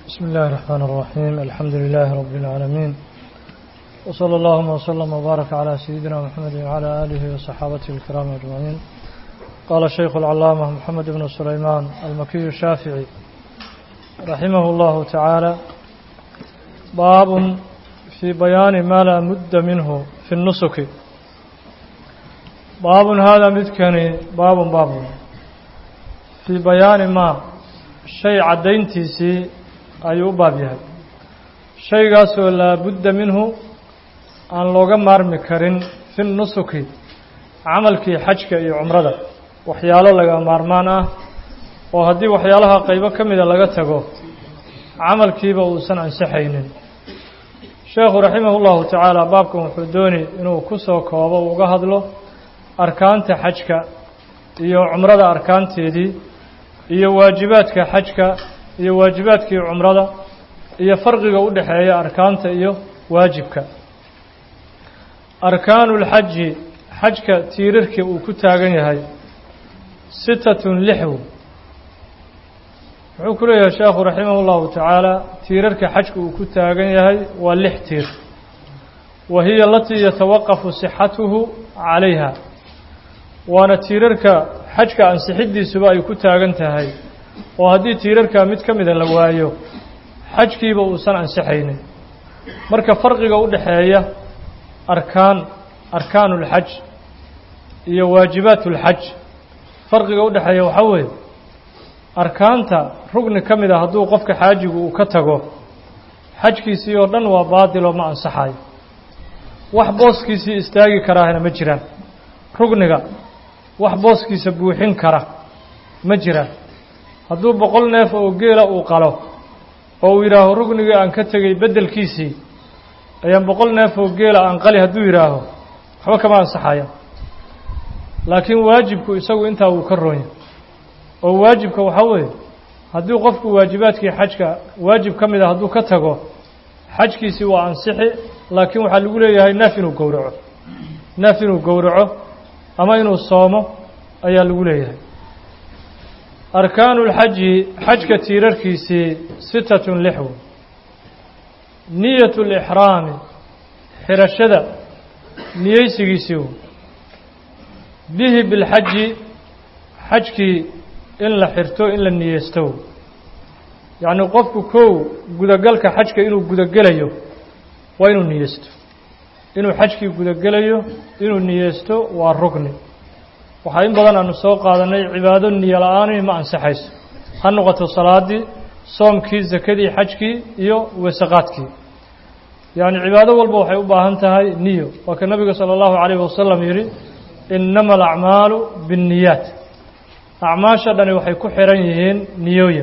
بسم الله الرحمن الرحيم الحمد لله رب العالمين وصلى اللهم وسلم وبارك على سيدنا محمد وعلى آله وصحابته الكرام أجمعين قال الشيخ العلامة محمد بن سليمان المكي الشافعي رحمه الله تعالى باب في بيان ما لا مد منه في النسك باب هذا مدكني باب باب في بيان ما شيء عدينتيسي ayuu u baab yahay shaygaasoo laabudda minhu aan looga maarmi karin fi nusuki camalkii xajka iyo cumrada waxyaalo laga maarmaan ah oo haddii waxyaalaha qaybo ka mida laga tago camalkiiba uusan ansixaynin sheekhu raximah ullahu tacaala baabkan wuxuu dooni inuu ku soo koobo uga hadlo arkaanta xajka iyo cumrada arkaanteedii iyo waajibaadka xajka iyo waajibaadkii cumrada iyo farqiga u dhexeeya arkaanta iyo waajibka arkaanu lxaji xajka tiirarkii uu ku taagan yahay sitatun lixw wuxuu ku leeyahay sheekhu raximah ullahu tacaala tiirarka xajka uu ku taagan yahay waa lix tiir wa hiya alatii yatawaqafu sixatuhu calayha waana tiirarka xajka ansixiddiisuba ay ku taagan tahay oo haddii tiirarkaa mid ka mida la waayo xajkiiba uusan ansixaynin marka farqiga u dhexeeya arkaan arkaanu ulxaj iyo waajibaat ulxaj farqiga u dhexeeya waxaa weeye arkaanta rugni ka mid a hadduu qofka xaajigu uu ka tago xajkiisii oo dhan waa baadiloo ma ansaxayo wax booskiisii istaagi karaahna ma jiraan rugniga wax booskiisa buuxin kara ma jiraan hadduu boqol neef oo geela uu qalo oo uu yidhaaho rugnigii aan ka tegey beddelkiisii ayaan boqol neef oo geela aan qali hadduu yidhaaho waxba kama ansaxaya laakiin waajibku isagu intaa wuu ka roonya oo waajibka waxaa weeye haddii qofku waajibaadkii xajka waajib ka mid a hadduu ka tago xajkiisii waa ansixi laakiin waxaa lagu leeyahay neef inuu gowraco neef inuu gowraco ama inuu soomo ayaa lagu leeyahay arkaanu lxaji xajka tiirarkiisii sitatun lixw niyatu lixraami xirashada niyeysigiisii bihi bilxaji xajkii in la xirto in la niyeysto yacnii qofku kow gudagalka xajka inuu gudagelayo waa inuu niyeysto inuu xajkii gudagelayo inuu niyeysto waa rugni waxaa in badan aanu soo qaadanay cibaado niyo la-aani ma ansaxayso ha noqoto salaadii soomkii sakadii xajkii iyo weesaqaadkii yacni cibaado walba waxay u baahan tahay niyo waa ka nabiga sala allahu calayhi wasalam yidhi innama alacmaalu binniyaat acmaasha dhani waxay ku xihan yihiin niyooyin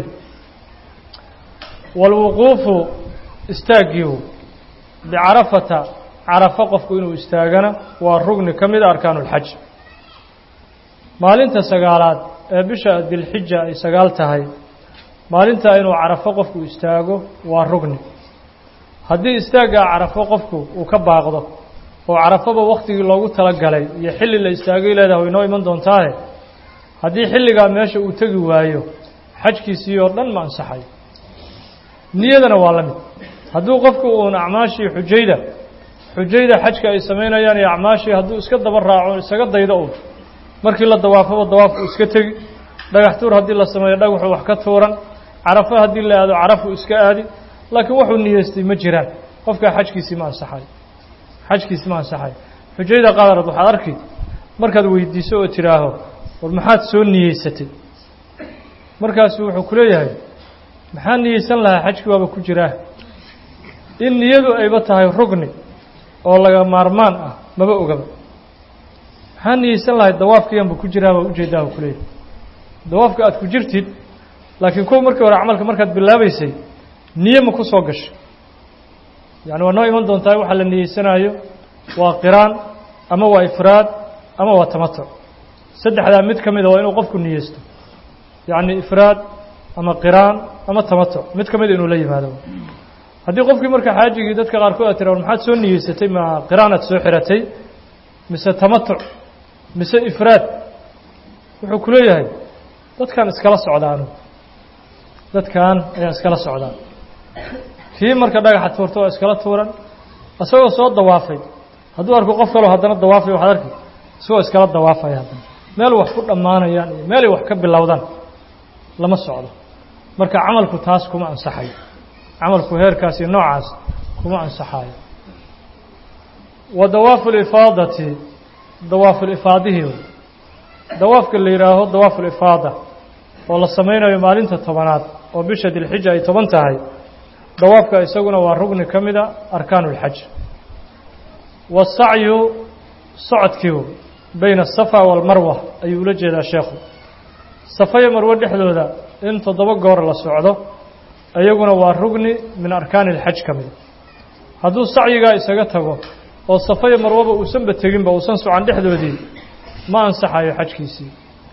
waalwuquufu istaaggiihu bicarafata carafo qofku inuu istaagana waa rugni ka mida arkaanulxaj maalinta sagaalaad ee bisha dilxija ay sagaal tahay maalintaa inuu carafo qofku istaago waa rugni haddii istaaggaa carafo qofku uu ka baaqdo oo carafoba wakhtigii loogu talagalay iyo xilli la istaagay leedahay way noo iman doontaahe haddii xilligaa meesha uu tegi waayo xajkiisii oo dhan ma ansaxayo niyadana waa la mid hadduu qofku uun acmaashii xujayda xujayda xajka ay samaynayaan iyo acmaashii hadduu iska daba raaco isaga daydo uun markii la dawaafaba dawaafku iska tegi dhagax tuur haddii la sameeyo dhagaxu wax ka tuuran carafo haddii la aado carafu iska aadi laakiin wuxuu niyeystay ma jiraan qofkaa xajkiisii ma ansaxayo xajkiisii ma ansaxayo xujayda qadarad waxaad arki markaad weydiiso oo tidhaaho war maxaad soo niyeysatay markaasu wuxuu ku leeyahay maxaa niyeysan lahaa xajkii waaba ku jiraa in niyadu ayba tahay rugni oo laga maarmaan ah maba ogaba maxaa niyeysan lahay dawaafkiyanba ku jiraaba ujeedaah ku leeyahy dawaafka aad ku jirtid laakiin kuwa markii hore camalka markaad bilaabaysay niye ma ku soo gashay yacni waa noo iman doontaa waxaa la niyeysanaayo waa qiraan ama waa ifraad ama waa tamatuc saddexdaa mid ka mida waa inuu qofku niyeysto yacni ifraad ama qiraan ama tamatuc mid ka mida inuu la yimaado haddii qofkii marka xaajigii dadka qaarkood aad tira war maxaad soo niyeysatay ma qiraan aad soo xiratay mise tamatuc mise ifraad wuxuu ku leeyahay dadkan iskala socdaanu dadkan ayaan iskala socdaa kii marka dhagaxa tuurta waa iskala tuuran isagoo soo dawaafay hadduu arko qof kaloo haddana dawaafay waxaad arki isagoo iskala dawaafaya haddana meel wax ku dhammaanayaan iyo meelay wax ka bilowdaan lama socdo marka camalku taas kuma ansaxayo camalku heerkaas iyo noocaas kuma ansaxayo wa dawaafu lifaadati dawaafulifaadihii dawaafka la yidhaaho dawaafulifaada oo la samaynayo maalinta tobanaad oo bisha dilxija ay toban tahay dawaafka isaguna waa rugni ka mida arkaanu اlxaj wasacyu socodkiiu bayna asafa waalmarwa ayuu ula jeedaa sheekhu safa iyo marwe dhexdooda in toddoba goor la socdo iyaguna waa rugni min arkaani اlxaj ka mida hadduu sacyigaa isaga tago oo safa iyo marwaba uusanba teginba uusan socan dhexdoodii ma ansaxayo xajkiisii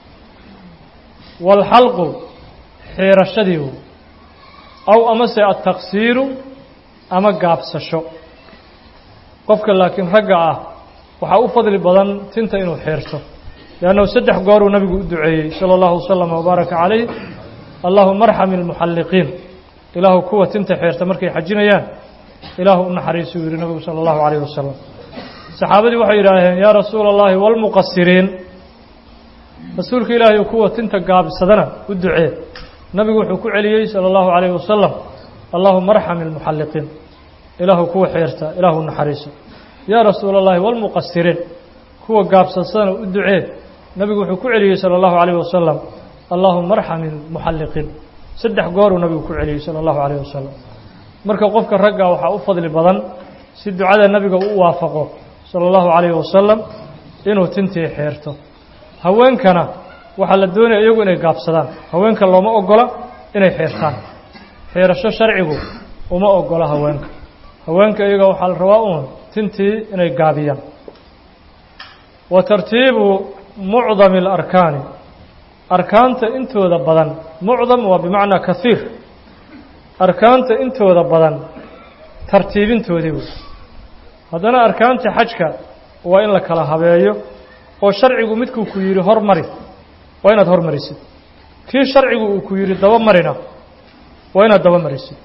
waalxalqu xiirashadii aw amase altaqsiiru ama gaabsasho qofka laakiin ragga ah waxaa u fadli badan tinta inuu xiirto liannahu saddex gooruu nabigu u duceeyey sala allahu wasalam wabaaraka calayh allahuma arxami almuxalliqiin ilaahu kuwa tinta xiirta markay xajinayaan ilaahu u naxariisuu yihi nabigu sala allahu calayh wasalam saxaabadii waxay yidhaaheen yaa rasuula allahi waalmuqasiriin rasuulka ilaahay kuwa tinta gaabsadana u ducee nabigu wuxuu ku celiyey salى اllahu عalayه wasalam allahuma arxam اlmuxalliqiin ilaahu kuwa xiirta ilaahu naxariiso yaa rasuula اllahi wاlmuqasiriin kuwa gaabsadsadana u ducee nabigu wuxuu ku celiyey salى اllahu عalayه wasalam allahuma arxam اlmuxalliqiin saddex gooruu nabigu ku celiyey salى اllahu عalayه wasalam marka qofka ragga waxaa u fadli badan si ducada nabiga u waafaqo salى اllahu عalayه wasalam inuu tintii xiirto haweenkana waxaa la doonaya iyagu inay gaabsadaan haweenka looma ogola inay xiirtaan xiirasho sharcigu uma ogola haweenka haweenka iyaga waxaa la rabaa uun tintii inay gaabiyaan wa tartiibu mucdami اlarkaani arkaanta intooda badan mucdam waa bimacnaa kahiir arkaanta intooda badan tartiibintoodii wey haddana arkaanta xajka waa in la kala habeeyo oo sharcigu midkuu ku yidhi hormari waa inaad hormarisid kii sharcigu uu ku yidhi daba marina waa inaad daba marisid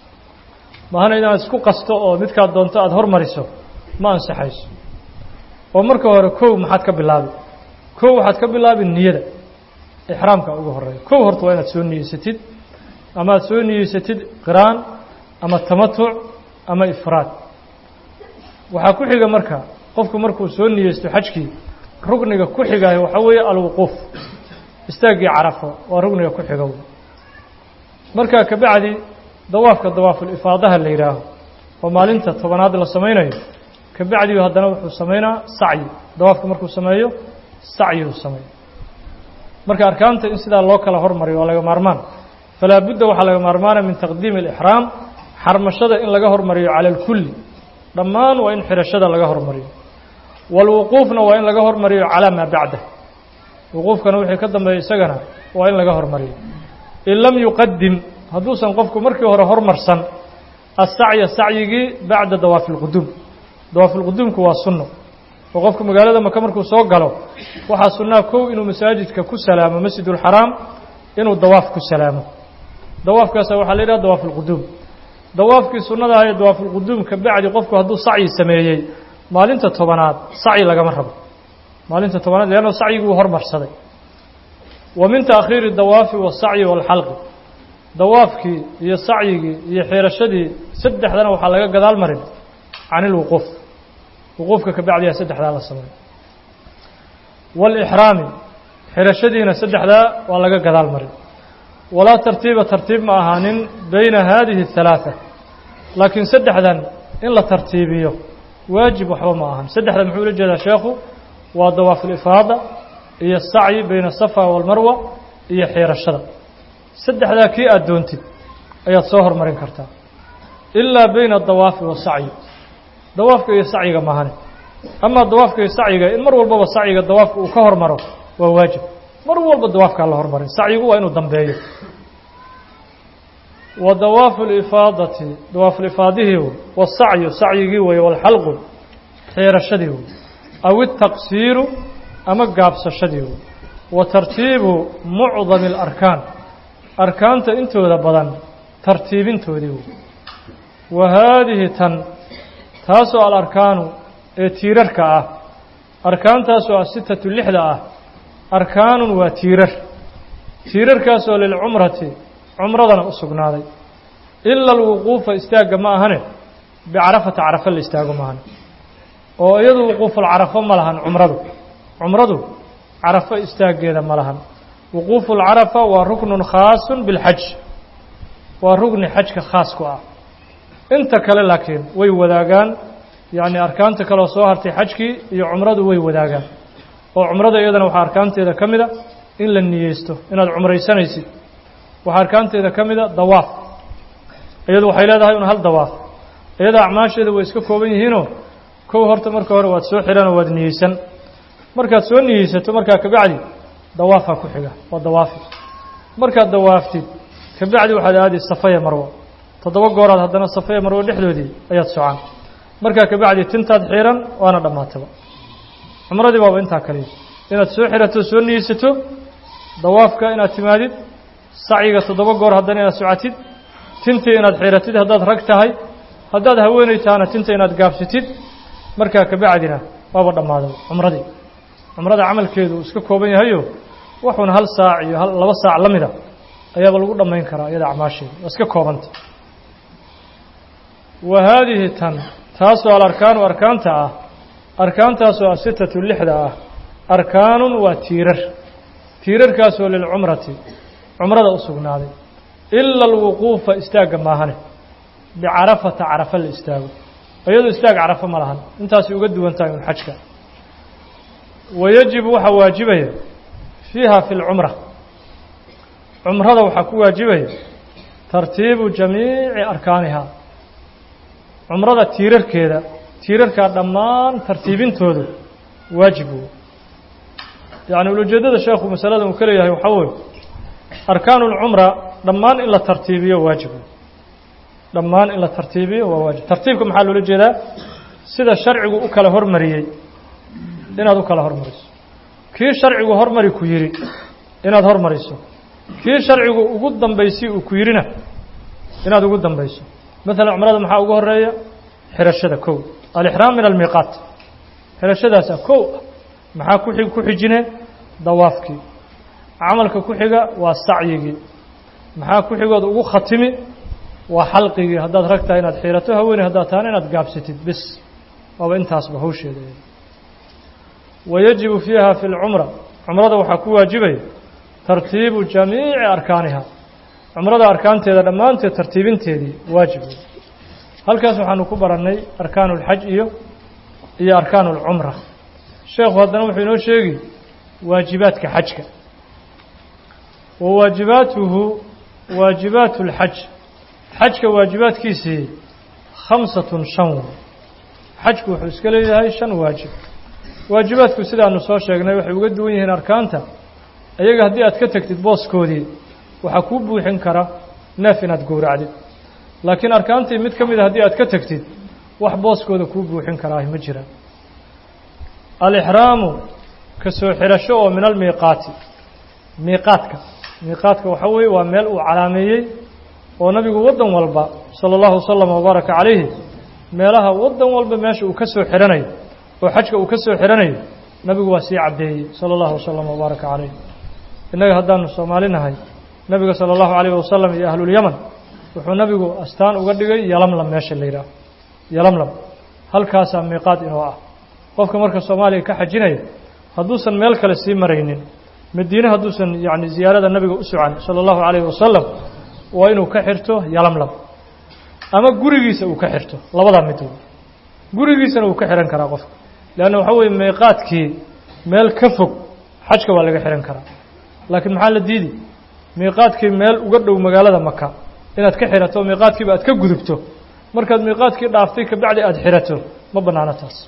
mahana inaad isku qasto oo midkaad doonto aada hormariso ma ansaxayso oo marka hore kow maxaad ka bilaabi kow waxaad ka bilaabi niyada ixraamka ugu horeeya kow horta waa inaad soo niyeysatid ama aad soo niyeysatid qiraan ama tamatuc ama ifraad waxaa ku xiga marka qofku markuu soo niyeysto xajkii rugniga ku xigaayo waxaa weeye alwuquuf istaaggii carafo waa rugniga ku xiga markaa kabacdi dawaafka dawaafulifaadaha la yidhaaho oo maalinta tobanaad la samaynayo kabacdiu haddana wuxuu samaynaa sacyi dawaafka markuu sameeyo sacyuu sameeyo marka arkaanta in sidaa loo kala hormariyo waa laga maarmaan falaa budda waxaa laga maarmaana min taqdiimi alixraam xarmashada in laga hormariyo cala alkulli dhammaan waa in xirashada laga hormariyo waalwuquufna waa in laga hormariyo calaa maa bacdah wuquufkana wixii ka dambeeya isagana waa in laga hormariyo in lam yuqadim hadduusan qofku markii hore hormarsan asacya sacyigii bacda dawaafi lquduum dawaafulquduumku waa sunno oo qofku magaalada maka markuu soo galo waxaa sunnaa kow inuu masaajidka ku salaamo masjidulxaraam inuu dawaaf ku salaamo dawaafkaasa waxaa la yidhaha dawaafulquduum dawaafkii sunnadaha ee dawaafulquduum ka bacdi qofku hadduu sacyi sameeyey maalinta tobanaad sacyi lagama rabo maalinta tobanaad leanno sacyigii wuu hormarsaday wa min taakhiiri dawaafi wasacyi waalxalqi dawaafkii iyo sacyigii iyo xiirashadii saddexdana waxaa laga gadaal marin can ilwuquuf wuquufka ka bacdiyaa saddexdaa la sameeyo waalixraami xirashadiina saddexdaa waa laga gadaal marin walaa tartiiba tartiib ma ahaanin bayna haadihi اhalaثa laakiin saddexdan in la tartiibiyo waajib waxba ma ahan saddexda muxuu ula jeedaa sheekhu waa dawaafulifaada iyo sacyi bayna asafa waalmarwa iyo xiirashada saddexdaa kii aad doontid ayaad soo hormarin kartaa ilaa bayna adawaafi wasacyi dawaafka iyo sacyiga mahane amaa dawaafka iyo sacyiga in mar walbaba sacyiga dawaafka uu ka hormaro waa waajib mar walba dawaafkaa la hormarin sacyigu waa inuu dambeeyo wa dawaafu lifaadati dawaafulifaadihii wey wasacyu sacyigii weeye walxalqu xiirashadii wey aw itaqsiiru ama gaabsashadii wey wa tartiibu mucdami alarkaan arkaanta intooda badan tartiibintoodii wey wa haadihi tan taasoo alarkaanu ee tiirarka ah arkaantaasoo asitatu lixda ah arkaanun waa tiirar tiirarkaasoo lilcumrati cumradana u sugnaaday ila alwuquufa istaagga ma ahane bicarafata carafa la istaago maahane oo iyadu wuquufulcarafo ma lahan cumradu cumradu carafo istaaggeeda ma lahan wuquufulcarafa waa ruknun khaasun bilxaj waa rugni xajka khaas ku ah inta kale laakiin way wadaagaan yacni arkaanta kaleo soo hartay xajkii iyo cumradu way wadaagaan oo cumrada iyadana waxaa arkaanteeda ka mida in la niyeysto inaad cumraysanaysid waxaa arkaanteeda ka mida dawaaf iyadu waxay leedahay un hal dawaaf iyada acmaasheeda way iska kooban yihiinoo kow horta marka hore waad soo xidhanoo waad niyeysan markaad soo niyeysato markaa kabacdi dawaafaa ku xiga waa dawaafi markaad dawaaftid kabacdi waxaad aadi safaya marwo toddoba gooraad haddana safaya marwo dhexdoodii ayaad socaan markaa kabacdi tintaad xiran waana dhammaataba cumradii baaba intaa kaliya inaad soo xirato soo niyeysato dawaafka inaad timaadid sacyiga toddoba goor haddana inaad socotid tintii inaad xiratid haddaad rag tahay haddaad haweenay tahana tinta inaad gaabsatid markaa kabacdina waaba dhammaaday cumradii cumrada camalkeedu uu iska kooban yahayo waxuuna hal saac iyo hal laba saac la mida ayaaba lagu dhammayn karaa iyada acmaasheeda waa iska koobanta wa haadihi tan taasoo alarkaanu arkaanta ah arkaantaasoo asitatu lixda ah arkaanun waa tiirar tiirarkaasoo lilcumrati cumrada u sugnaaday ila alwuquufa istaagga maahane bicarafata carafa la istaago iyadoo istaag carafo ma lahan intaasay uga duwan tahay un xajka wayajibu waxaa waajibaya fiiha fi lcumra cumrada waxaa ku waajibaya tartiibu jamiici arkaaniha cumrada tiirarkeeda tiirarkaa dhammaan tartiibintoodu waajib wey yacni ulajeedada sheekhu masaladan uu ka leeyahay waxaa weye arkaanu lcumra dhammaan in la tartiibiyo waajib wey dhammaan in la tartiibiyo waa waajib tartiibka maxaa loola jeedaa sida sharcigu u kala hormariyey inaad u kala hormariso kii sharcigu hormari ku yidhi inaad hormariso kii sharcigu ugu dambaysi uu ku yidhina inaad ugu dambayso maalan cumrada maxaa ugu horeeya xirashada kow alixraam min almiiqaat xirashadaasa kow ah maxaa ku ku xijine dawaafkii camalka ku xiga waa sacyigii maxaa ku xigood ugu khatimi waa xalqigii haddaad rag tahay inaad xiirato haweeney haddaad tahana inaad gaabsatid bis waaba intaasba hawsheeda wayajibu fiiha fi lcumra cumrada waxaa ku waajibaya tartiibu jamiici arkaaniha cumrada arkaanteeda dhammaanteed tartiibinteedii waajib halkaas waxaanu ku barannay arkaanu اlxaj iyo iyo arkaanu اlcumra sheekhu haddana wuxuu inoo sheegi waajibaadka xajka wa waajibaatuhu waajibaatu اlxaj xajka waajibaadkiisii khamsatun shan wey xajku wuxuu iska leeyahay shan waajib waajibaadku sidaanu soo sheegnay waxay uga duwan yihiin arkaanta iyaga haddii aad ka tegtid booskoodii waxaa kuu buuxin kara neef inaad gowracdid laakiin arkaantii mid ka mid a haddii aad ka tegtid wax booskooda kuu buuxin karaahi ma jiraan alixraamu ka soo xirasho oo min almiiqaati miiqaadka miiqaadka waxaa weeye waa meel uu calaameeyey oo nabigu waddan walba sala allahu wasalam wabaaraka calayhi meelaha waddan walba meesha uu ka soo xihanayo oo xajka uu ka soo xihanayo nabigu waa sii caddeeyey sala allahu wasalam wabaaraka calayh innaga haddaanu soomaali nahay nebiga sala allahu calayh wasalam iyo ahlulyaman wuxuu nabigu astaan uga dhigay yalamlam meesha la yidhaaho yalamlam halkaasaa miiqaad inoo ah qofka marka soomaaliya ka xajinaya hadduusan meel kale sii maraynin madiine hadduusan yacni ziyaarada nabiga u socan sala allahu calayhi wasalam waa inuu ka xirto yalamlam ama gurigiisa uu ka xirto labadaa mid wey gurigiisana uu ka xihan karaa qofka leanna waxaa weeye miiqaadkii meel ka fog xajka waa laga xihan karaa laakiin maxaa la diidi miiqaadkii meel uga dhow magaalada maka inaad ka xirato miiqaadkiiba aad ka gudubto markaad miiqaadkii dhaaftay kabacdi aada xirato ma bannaano taas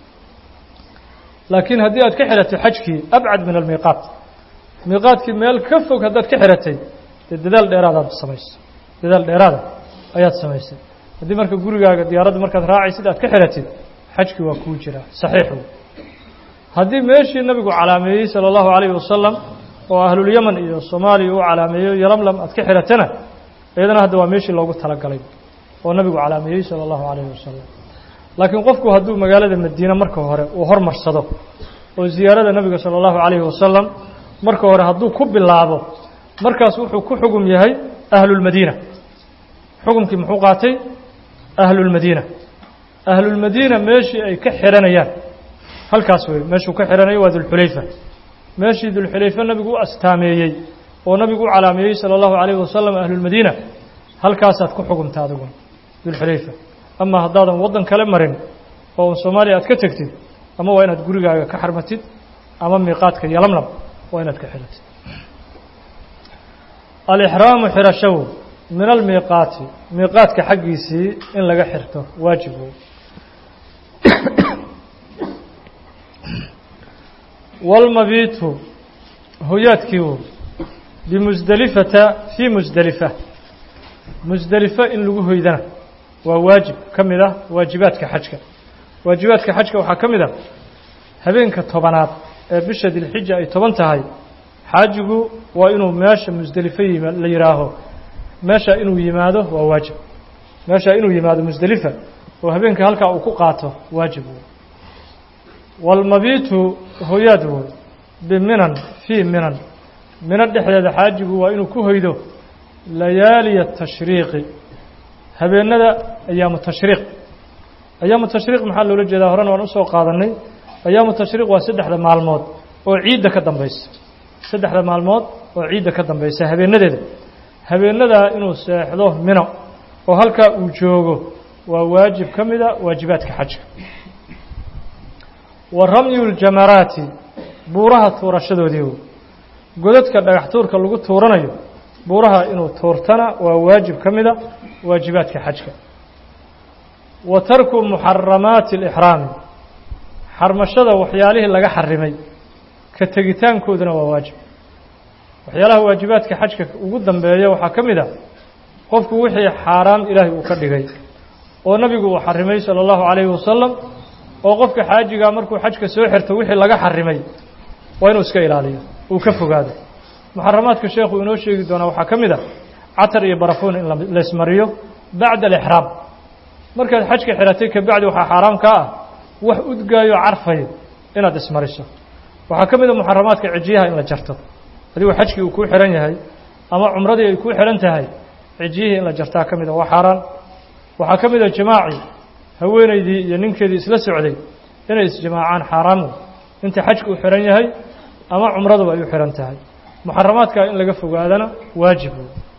laakiin haddii aad ka xirato xajkii abcad min almiiqaat miiqaadkii meel ka fog haddaad ka xiratay dee dadaal dheeraadaad samaysay dadaal dheeraada ayaad samaysay haddii marka gurigaaga diyaaradda markaad raacaysid aad ka xiratid xajkii waa kuu jiraa saxiix wey haddii meeshii nabigu calaameeyey sala allahu calayhi wasalam oo ahlulyaman iyo soomaaliya u calaameeyo yalamlam aad ka xiratana iyadana hadda waa meeshii loogu talagalay oo nabigu calaameeyey sala allahu calayhi wasalam laakiin qofku hadduu magaalada madiine marka hore uu hormarsado oo ziyaarada nabiga sala allahu calayhi wasalam marka hore hadduu ku bilaabo markaas wuxuu ku xugum yahay ahlulmadiina xukumkii muxuu qaatay ahlulmadiina ahlulmadiina meeshii ay ka xihanayaan halkaas wey meeshuu ka xihanayo waa dulxulayfa meeshii dulxulayfe nabigu u astaameeyey oo nabigu u calaameeyey sala allahu calayhi wasalam ahlulmadiina halkaasaad ku xugumta adiguna dulxulayfa ama haddaadan waddan kale marin oo soomaaliya aad ka tegtid ama waa inaad gurigaaga ka xarmatid ama miiqaadka yolamlam waa inaad ka xihatid alixraamu xirashow min almiiqaati miiqaadka xaggiisii in laga xirto waajib wey walmabiitu hoyaadkii wo bimusdelifata fii musdelifa musdelifa in lagu hoydana waa waajib ka mid ah waajibaadka xajka waajibaadka xajka waxaa ka mid ah habeenka tobanaad ee bisha dilxija ay toban tahay xaajigu waa inuu meesha musdelifo yima la yidhaaho meesha inuu yimaado waa waajib meesha inuu yimaado musdelifa oo habeenka halkaa uu ku qaato waajib wey walmabiitu hoyaad woy biminan fii minan mino dhexdeeda xaajigu waa inuu ku hoydo layaaliya tashriiqi habeenada ayaamu tashriiq ayaamu tashriiq maxaa loola jeedaa horena waan usoo qaadanay ayaamu tashriiq waa saddexda maalmood oo ciidda ka dambaysa saddexda maalmood oo ciidda ka dambaysa habeenadeeda habeenadaa inuu seexdo mino oo halkaa uu joogo waa waajib ka mida waajibaadka xajka wa ramyu ljamaraati buuraha tuurashadoodii godadka dhagax tuurka lagu tuuranayo buuraha inuu tuurtana waa waajib ka mida waajibaadka xajka wa tarku muxaramaati alixraami xarmashada waxyaalihii laga xarimay ka tegitaankooduna waa waajib waxyaalaha waajibaadka xajka ugu dambeeya waxaa ka mid ah qofku wixii xaaraam ilaahay uu ka dhigay oo nabigu uu xarimay sala allahu calayhi wasalam oo qofka xaajigaa markuu xajka soo xirto wixii laga xarimay waa inuu iska ilaaliyo uu ka fogaado muxaramaadka sheekhu inoo sheegi doonaa waxaa ka mid ah catar iyo barafuun in la ismariyo bacda alixraam markaad xajka xiratay kabacdi waxaa xaaraam kaa ah wax udgaayo carfayo inaad ismariso waxaa ka mid a muxaramaadka cijiyaha in la jarto adigoo xajkii uu kuu xihan yahay ama cumradii ay kuu xihan tahay cijiyihii in la jartaa ka mid a waa xaaraan waxaa ka mid a jimaacii haweenaydii iyo ninkeedii isla socday inay isjimaacaan xaaraan inta xajku u xihan yahay ama cumraduba ay u xihan tahay muxaramaadkaa in laga fogaadana waajib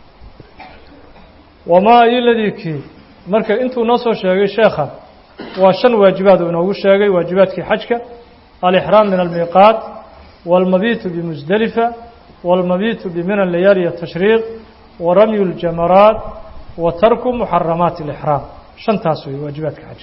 wamaa iladii kii marka intuu noo soo sheegay sheekha waa shan waajibaad uu inoogu sheegay waajibaadkii xajka alixraam min almiiqaat wاlmabiitu bimusdelifa wاlmabiitu biminan layaaliya tashriiq waramyu اljamaraat wa tarku muxaramaati اlixraam shantaas wey waajibaadka xajka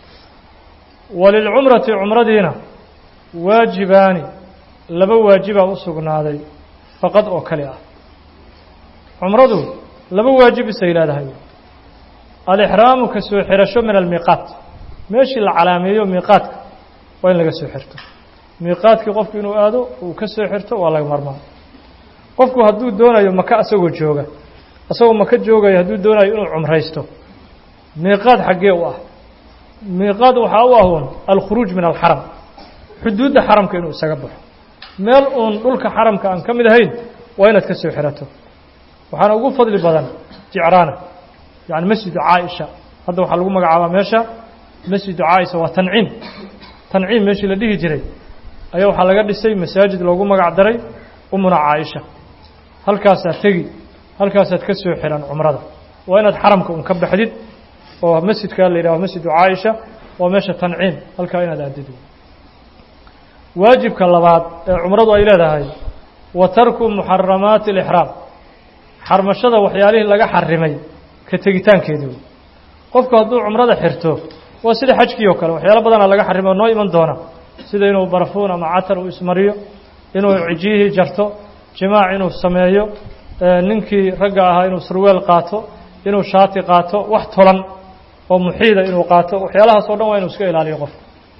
walilcumrati cumradiina waajibaani laba waajibaa u sugnaaday faqad oo kale ah cumradu laba waajib isay leedahay alixraamu ka soo xirasho min almiiqaat meeshii la calaameeyo miiqaadka waa in laga soo xirto miiqaadkii qofku inuu aado uu ka soo xirto waa laga marmaan qofku hadduu doonayo maka asagoo jooga asagoo maka joogayo hadduu doonayo inuu cumraysto miiqaad xaggee u ah miiqaad waxaa u ah uun alkhuruuj min alxaram xuduudda xaramka inuu isaga baxo meel uun dhulka xaramka aan ka mid ahayn waa inaad ka soo xirato waxaana ugu fadli badan jicraana yani masjidu caaisha hadda waxaa lagu magacaabaa meesha masjidu caaisha waa tanciim tanciim meeshii la dhihi jiray ayaa waxaa laga dhisay masaajid loogu magac daray umuna caaisha halkaasaad tegi halkaasaad ka soo xihan cumrada waa inaad xaramka un ka baxdid oo masjidkaa la yidhaho masjidu caaisha waa meesha tanciim halkaa inaad aadid waajibka labaad ee cumradu ay leedahay wa tarku muxaramaati alixraam xarmashada waxyaalihii laga xarimay ka tegitaankeedii qofku hadduu cumrada xirto waa sida xajkii oo kale waxyaalo badanaa laga xarimo noo iman doona sida inuu barafuun ama catar uu ismariyo inuu cijiyihii jarto jimaac inuu sameeyo ninkii ragga ahaa inuu surweel qaato inuu shaati qaato wax tolan oo muxiida inuu qaato waxyaalahaas o dhan waa inuu iska ilaaliyo qofka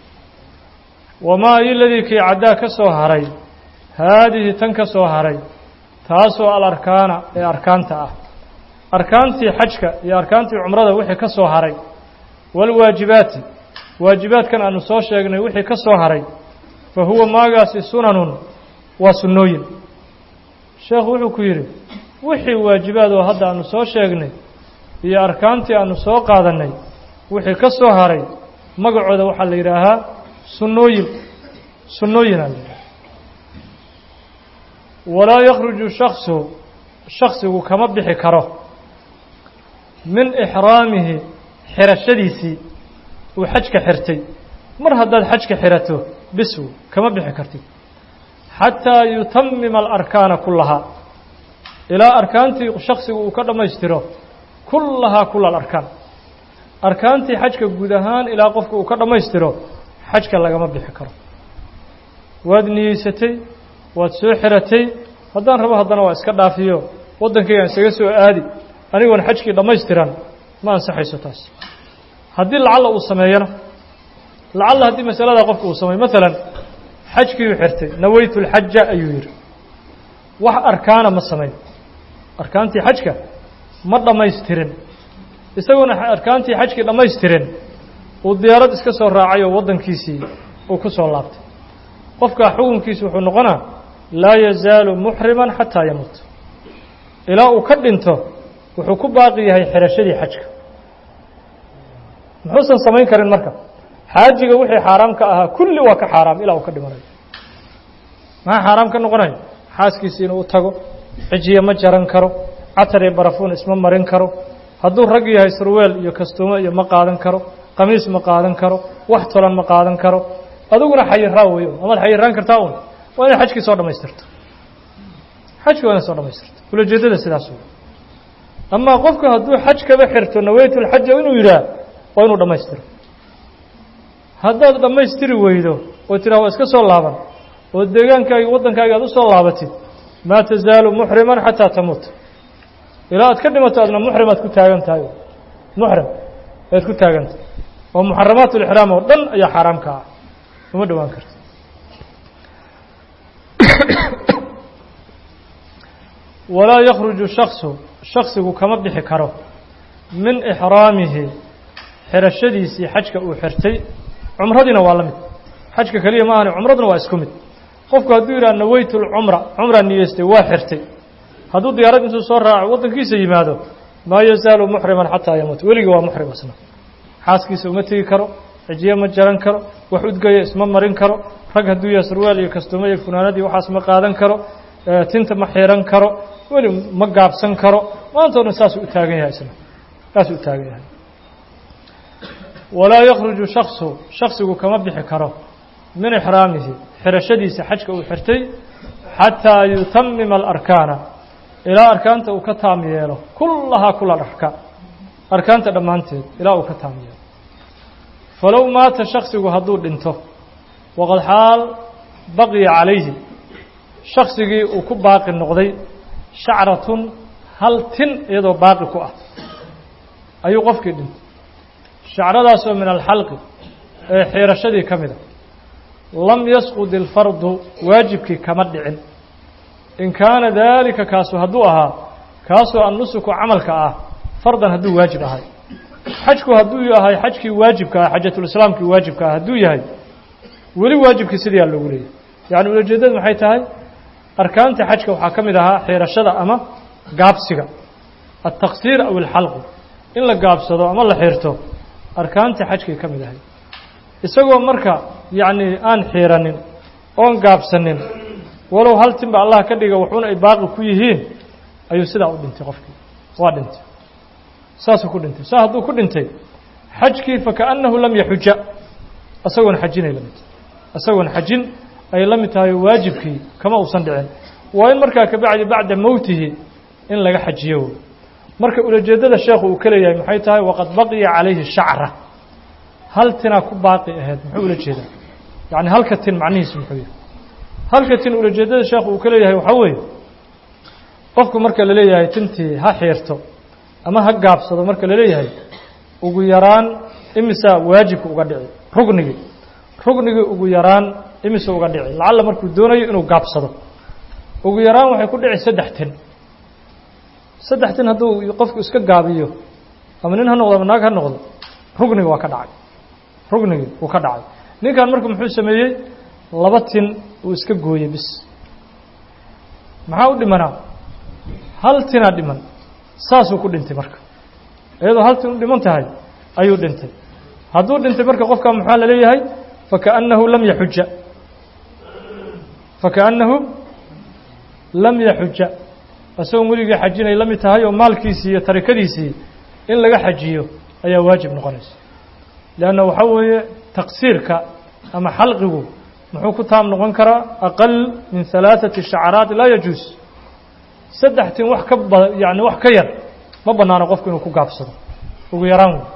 wamaa iladii kii caddaa ka soo haray haadihi tan ka soo haray taasoo alarkaana ee arkaanta ah arkaantii xajka iyo arkaantii cumrada wixii ka soo haray waalwaajibaati waajibaadkan aanu soo sheegnay wixii ka soo haray fa huwa maagaasi sunanun waa sunnooyin sheekhu wuxuu ku yidhi wixii waajibaad oo hadda aanu soo sheegnay iyo arkaantii aanu soo qaadannay wixii ka soo haray magacooda waxaa la yidhaahaa sunnooyin sunnooyinaa la yidhaha walaa yakhruju shaksu shaksigu kama bixi karo min ixraamihi xirashadiisii uu xajka xirtay mar haddaad xajka xirato bisw kama bixi kartid xataa yutamima alarkaana kullahaa ilaa arkaantii shaksigu uu ka dhammaystiro kullahaa kula alarkaan arkaantii xajka guud ahaan ilaa qofka uu ka dhammaystiro xajka lagama bixi karo waad niyeysatay waad soo xiratay haddaan rabo haddana waa iska dhaafiyo waddankaygaan isaga soo aadi anigoon xajkii dhammaystiran ma ansaxayso taas haddii lacalla uu sameeyana lacalla haddii masalada qofka uu sameeyo maalan xajkiiuu xirtay nawaytu lxaja ayuu yidhi wax arkaana ma samayn arkaantii xajka ma dhammaystirin isagoona arkaantii xajkii dhammaystirin uu diyaarad iska soo raacay oo waddankiisii uu ku soo laabtay qofkaa xukunkiisu wuxuu noqonaa laa yazaalu muxriman xataa yamuut ilaa uu ka dhinto wuxuu ku baaqi yahay xirashadii xajka muxuusan samayn karin marka xaajiga wixii xaaraam ka ahaa kulli waa ka xaaraam ilaa uu ka dhimanayo maxaa xaaraam ka noqonayo xaaskiisi inuu u tago cijiye ma jaran karo catar iyo barafuun isma marin karo hadduu rag yahay surweel iyo kastuumo iyo ma qaadan karo qamiis ma qaadan karo wax tolan ma qaadan karo adiguna xayiraa wey amaad xayiraan kartaa un waa inay xajkii soo dhammaystirto xajkii waa inay soo dhammaystirto ulajeedada sidaas wey amaa qofku hadduu xaj kaba xirto nawaytu lxaja inuu yidhaah waa inuu dhammaystiro haddaad dhammaystiri weydo oo tiraa waa iska soo laaban oo deegaankaagi waddankaaga aad u soo laabatid maa tazaalu muxriman xataa tamuut ilaa aad ka dhimato adna muxrim aad ku taagan tahay muxrim ayaad ku taagantahay oo muxaramaat ulixraam oo dhan ayaa xaaraam ka ah uma dhowaan karto walaa yakhruju shaksu shaksigu kama bixi karo min ixraamihi xirashadiisii xajka uu xirtay cumradiina waa la mid xajka keliya ma ahani cumraduna waa isku mid qofku hadduu yidhaha nawaytu lcumra cumraa niyeystay waa xirtay hadduu diyaarad intuu soo raaco waddankiisa yimaado maa yazaalu muxriman xataa yamuut weligii waa muxrim isna xaaskiisa uma tegi karo cijiye ma jaran karo wax udgaya isma marin karo rag hadduu yahay surwaal iyo kastuumo iyo funaanadii waxaas ma qaadan karo tinta ma xiran karo weli ma gaabsan karo maanta o dhan saasuu u taagan yahay isna saasuu u taagan yahay walaa yakhruju shaksu shaksigu kama bixi karo min ixraamihi xirashadiisa xajka uu xirtay xataa yutamima alarkaana ilaa arkaanta uu ka taam yeelo kullahaa kula arkaan arkaanta dhammaanteed ilaa uu ka taam yeelo falow maata shaksigu hadduu dhinto waqad xaal baqiya calayhi shaksigii uu ku baaqi noqday shacratun hal tin iyadoo baaqi ku ah ayuu qofkii dhintay shacradaasoo min alxalqi ee xiirashadii ka mida lam yasqud ilfardu waajibkii kama dhicin in kaana daalika kaasu hadduu ahaa kaasoo annusuku camalka ah fardan hadduu waajib ahay xajku hadduu yahay xajkii waajibka ah xajatulislaamkii waajibka ah hadduu yahay weli waajibkii sidiyaa loogu leeyahy yacni ulajeedadu maxay tahay arkaanta xajka waxaa ka mid ahaa xiirashada ama gaabsiga altaqsiir aw alxalqu in la gaabsado ama la xiirto arkaanta xajkay ka mid ahay isagoo marka yacni aan xiiranin oon gaabsanin walow hal tinba allah ka dhiga wuxuuna ay baaqi ku yihiin ayuu sidaa u dhintay qofkii waa dhintay saasuu ku dhintay saa hadduu ku dhintay xajkii fakaأnnahu lam yaxuja isagoon xajinay la mid isagoon xajin ay la mid tahay waajibkii kama uusan dhicin waa in markaa kabacdi bacda mowtihi in laga xajiyo marka ulajeedada sheekhu uu ka leeyahay maxay tahay waqad baqiya calayhi shacra hal tinaa ku baaqi ahayd muxuu ula jeedaa yacni halka tin macnihiisu muxuu yahay halka tin ulajeedada sheekhu uu ka leeyahay waxaa weeye qofku marka la leeyahay tintii ha xiirto ama ha gaabsado marka la leeyahay ugu yaraan imisaa waajibka uga dhici rugnigii rugnigii ugu yaraan imisa uga dhici lacalla markuu doonayo inuu gaabsado ugu yaraan waxay ku dhici saddex tin saddex tin hadduu qofku iska gaabiyo ama nin ha noqdo ama naag ha noqdo rugnigi waa ka dhacay rugnigii wuu ka dhacay ninkan marka muxuu sameeyey laba tin uu iska gooyey bis maxaa u dhimanaa hal tinaa dhiman saasuu ku dhintay marka iyadoo hal tin u dhiman tahay ayuu dhintay hadduu dhintay marka qofka maxaa la leeyahay fakaأnnahu lam yaxuja fakaأnnahu lam yaxuja isagoon weligii xajinay la mid tahay oo maalkiisii iyo tarikadiisii in laga xajiyo ayaa waajib noqonaysa leanna waxaa weeye taqsiirka ama xalqigu muxuu ku taam noqon karaa aqal min halaaثati shacaraat laa yajuus saddex tin wax ka ba yani wax ka yar ma banaano qofku inuu ku gaabsado ugu yaraan wey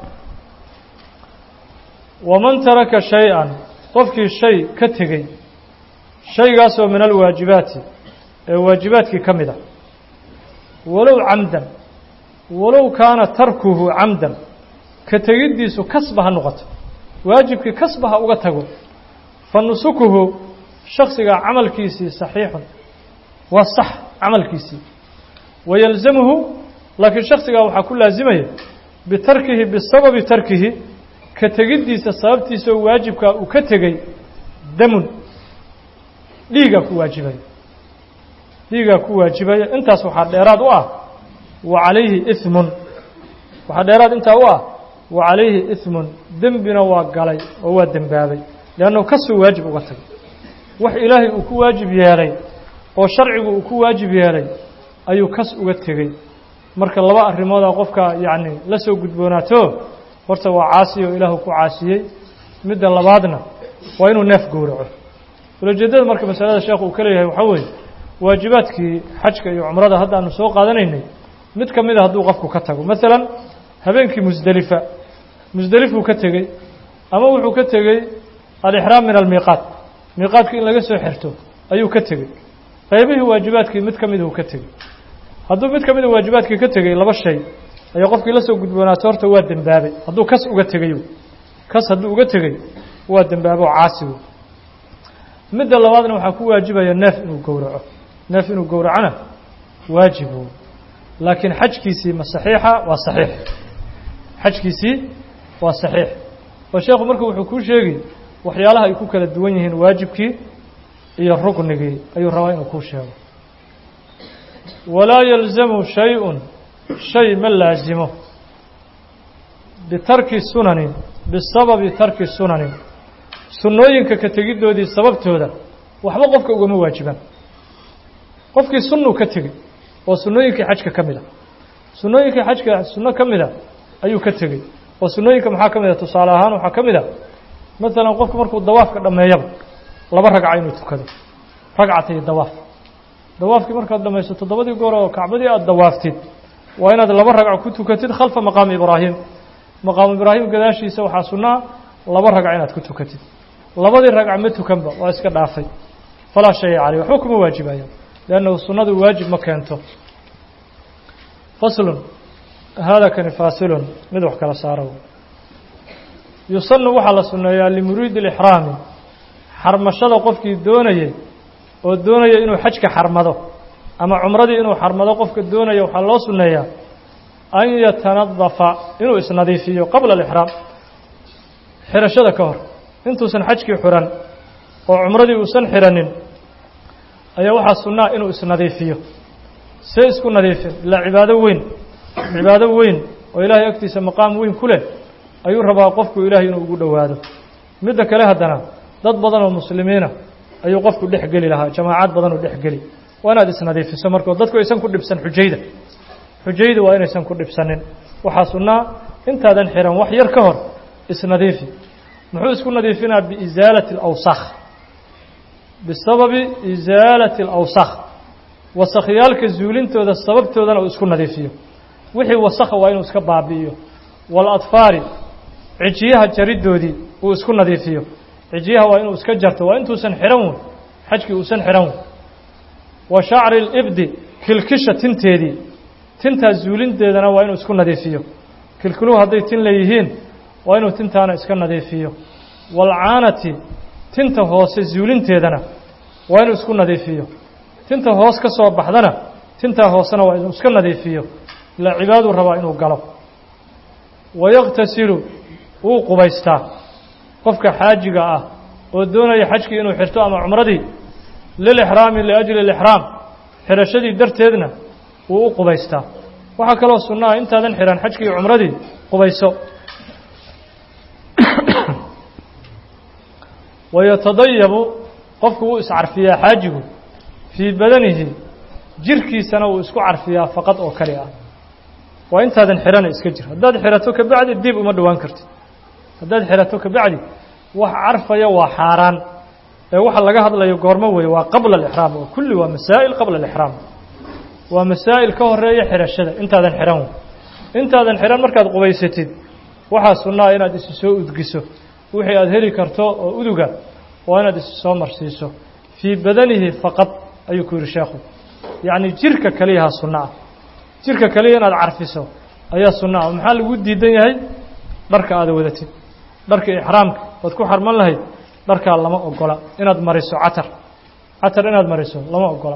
waman taraka shay-an qofkii shay ka tegey shaygaasoo min alwaajibaati ee waajibaadkii ka mid a walow camdan walow kaana tarkuhu camdan ka tegiddiisu kasba ha noqoto waajibkii kasba ha uga tago fa nusukuhu shaksigaa camalkiisii saxiixun waa sax camalkiisii wayalzamuhu laakiin shaksigaa waxaa ku laasimaya bitarkihi bisababi tarkihi ka tegiddiisa sababtiisa oo waajibkaa uu ka tegey damun dhiigaa ku waajibaya dhiigaa ku waajibaya intaas waxaa dheeraad u ah wa calayhi ismun waxaa dheeraad intaa u ah wa calayhi ismun dembina waa galay oo waa dembaabay leannahu kasuu waajib uga tagay wax ilaahay uu ku waajib yeelay oo sharcigu uu ku waajib yeelay ayuu kas uga tegey marka laba arrimoodaa qofka yacni la soo gudboonaato horta waa caasi oo ilaahu ku caasiyey midda labaadna waa inuu neef gowraco ulajeeddada marka masalada sheekhu uu ka leeyahay waxaa weeye waajibaadkii xajka iyo cumrada hadda aanu soo qaadanaynay mid ka mida hadduu qofku ka tago maalan habeenkii musdelifa musdelifuu ka tegey ama wuxuu ka tegey alixraam min almiiqaat miiqaadku in laga soo xirto ayuu ka tegey qaybihii waajibaadkii mid ka miduu ka tegey hadduu mid ka mida waajibaadkii ka tegey laba shay ayaa qofkii la soo gudboonaato horta waa dembaabay hadduu kas uga tegey kas hadduu uga tegey waa dembaabo oo caasi wey midda labaadna waxaa ku waajibaya neef inuu gowraco neef inuu gowracona waajib wey laakiin xajkiisii ma saxiixa waa saxiix xajkiisii waa saxiix oo sheekhu marka wuxuu kuu sheegi waxyaalaha ay ku kala duwan yihiin waajibkii iyo ruknigii ayuu rabaa inuu kuu sheego walaa yalzamu shay-un shay ma laasimo bitarki sunanin bisababi tarki sunanin sunnooyinka ka tegiddoodii sababtooda waxba qofka ugama waajibaan qofkii sunnuu ka tegey oo sunnooyinkii xajka ka mid a sunnooyinkii xajka sunno ka mid a ayuu ka tegey oo sunnooyinka maxaa ka mid a tusaale ahaan waxaa ka mid a maalan qofku markuu dawaafka dhammeeyaba laba ragca inuu tukado ragcatay dawaaf dawaafkii markaad dhamayso toddobadii goor oo kacbadii aada dawaaftid waa inaad laba ragco ku tukatid khalfa maqaami ibraahim maqaamu ibraahim gadaashiisa waxaa sunnaa laba ragca inaad ku tukatid labadii ragca ma tukanba waa iska dhaafay falaa shaya caleyh waxba kuma waajibayo liannahu sunnadu waajib ma keento faslun haada kani faasilun mid wax kala saaro yusanu waxaa la sunneeyaa limuriidi alixraami xarmashada qofkii doonayay oo doonaya inuu xajka xarmado ama cumradii inuu xarmado qofka doonaya waxaa loo sunneeyaa an yatanadafa inuu isnadiifiyo qabla alixraam xirashada ka hor intuusan xajkii xiran oo cumradii uusan xiranin ayaa waxaa sunnaa inuu isnadiifiyo see isku nadiifin ilaa cibaado weyn cibaado weyn oo ilaahay agtiisa maqaam weyn ku leh ayuu rabaa qofku ilaahay inuu ugu dhowaado midda kale haddana dad badan oo muslimiina ayuu qofku dhex geli lahaa jamaacad badan oo dhex geli waa inaad isnadiifiso markoo dadku aysan ku dhibsan xujayda xujayda waa inaysan ku dhibsanin waxaa sunnaa intaadan xiran wax yar ka hor isnadiifi muxuu isku nadiifinaa biisaalati alawsakh bisababi isaalati alawsakh wasakhyaalka zuulintooda sababtoodana uu isku nadiifiyo wixii wasakha waa inuu iska baabi'iyo waaladfaari cijiyaha jariddoodii uu isku nadiifiyo cijiyaha waa inuu iska jarto waa intuusan xihan wey xajkii uusan xihan wey wa shacri libdi kilkisha tinteedii tintaa zuulinteedana waa inuu isku nadiifiyo kilkiluhu hadday tin leeyihiin waa inuu tintaana iska nadiifiyo waalcaanati tinta hoose zuulinteedana waa inuu isku nadiifiyo tinta hoos ka soo baxdana tintaa hoosena waa inuu iska nadiifiyo ilaa cibaaduu rabaa inuu galo wayaqtasilu wuu qubaystaa qofka xaajiga ah oo doonaya xajkii inuu xirto ama cumradii lilixraami liajli alixraam xirashadii darteedna wuu u qubaystaa waxaa kaloo sunno ah intaadan xihan xajkii iyo cumradii qubayso wayatadayabu qofku wuu iscarfiyaa xaajigu fii badanihi jirkiisana wuu isku carfiyaa faqad oo kali ah waa intaadan xihana iska jir haddaad xirato kabacdi dib uma dhowaan kartid haddaad xirato kabacdi wax carfaya waa xaaraan ee waxa laga hadlayo goormo weeye waa qabla alixraam oo kulli waa masaa'il qabla alixraam waa masaa'il ka horeeya xirashada intaadan xihan wey intaadan xihan markaad qubaysatid waxaa sunnaa inaad isu soo udgiso wixii aad heli karto oo uduga waa inaad isu soo marsiiso fii badanihi faqad ayuu ku yidhi sheekhu yacni jirka keliyaha sunno ah jirka keliya inaad carfiso ayaa sunno ah maxaa lagu diidan yahay dharka aada wadatid dharka ixraamka waad ku xarman lahayd dharkaa lama ogola inaad mariso catar catar inaad mariso lama ogola